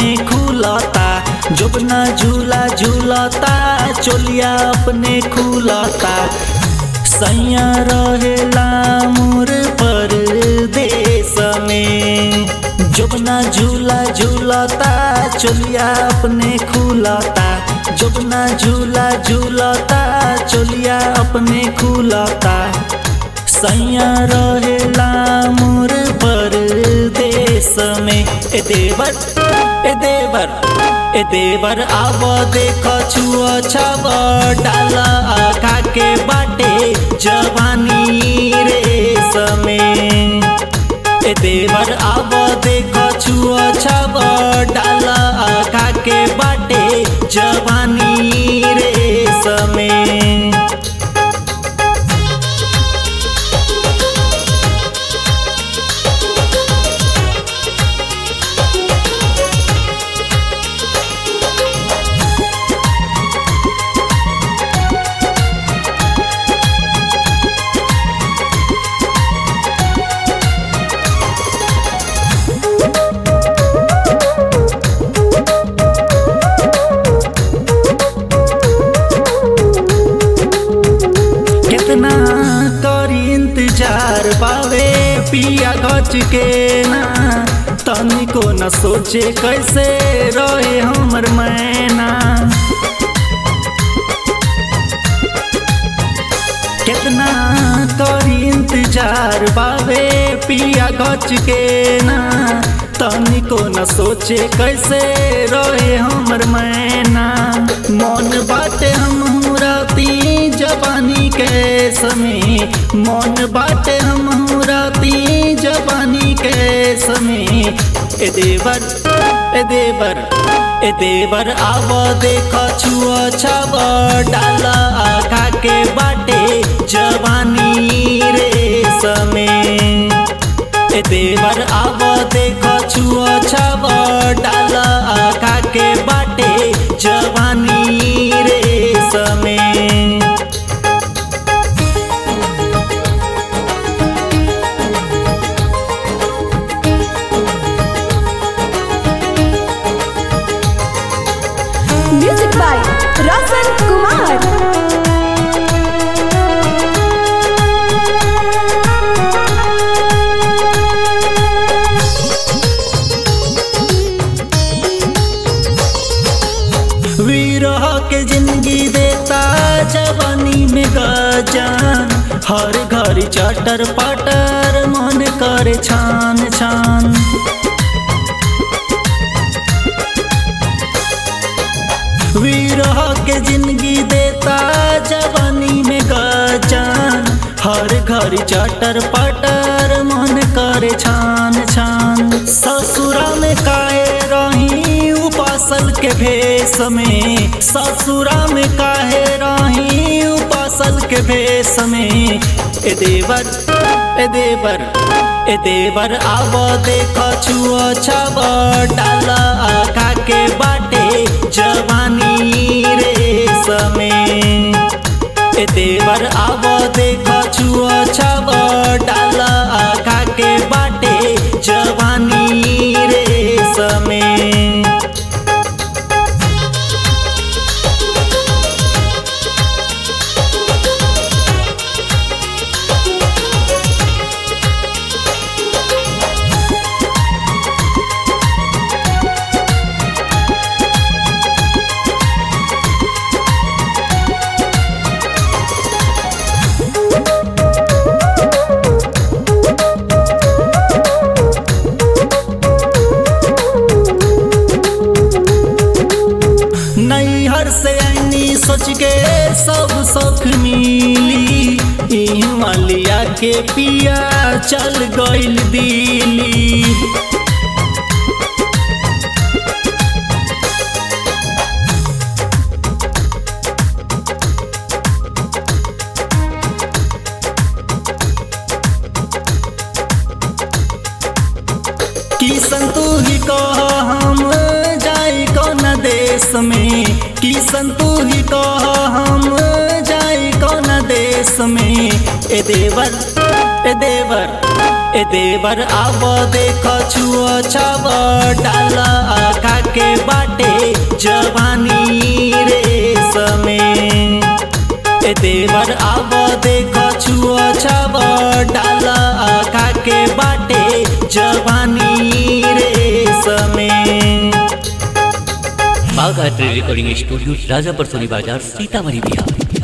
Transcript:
अपने खुलता जोबना झूला झूलता चोलिया अपने खुलता सैया रहेला मोर परदेश में जोबना झूला झूलता चोलिया अपने खुलता जोबना झूला झूलता चोलिया अपने खुलता सैया रहेला मोर परदेश में ए देवर ए देवर ए देवर आव देख छुआ छाव डाला आखा के बाटे जवानी रे समय ए देवर आव देख छुआ छाव डाला आखा के बाटे जवानी रे समय कितना करी इंतजार पावे पिया गच के ना तनिको न सोचे कैसे रहे हमर मैना कितना करी इंतजार पावे पिया गच के ना तनिको न सोचे कैसे रहे हमर मैना मन बाटे हम राती जवानी के समय मन बाटे हम राती जवानी के समय ए देवर ए देवर ए देवर आव देख छुआ छाव डाला आखा के बाटे जवानी रे समय ए देवर आव देख छुआ छाव डाला आखा के बाटे जवानी रे समय म्यूजिक बाय रसन कुमार विरह के जिंदगी देता जवानी में गजान हर घर चटर पटर मन करे छान छान विरह के जिंदगी देता जवानी में गजान हर घर चटर पटर मन करे छान छान ससुरा में काहे रही उपासल के भेष में ससुरा में काहे रही उपासल के भेष में ए देवर ए देवर ए देवर आव देख छुआ छाव डाला आखा के बाटे जवानी रे समय ए देवर आव देख छुआ छाव डाला आखा के बाटे जवानी रे समय नैहर से ऐनी सोच के सब सुख मिली ई मालिया के पिया चल गइल दिली किसन तू ही कह हम जाई कौन देश में किसन तू ही कह हम जाई कौन देश में ए देवर ए देवर ए देवर आब देख छुओ छाव डाल आखा के बाटे जवानी रे समय ए देवर आब देख छुओ छाव डाल आखा के बाटे जवानी रे समय बाघ art recording studio Rajapar Soni बाजार सीतामढ़ी बिहार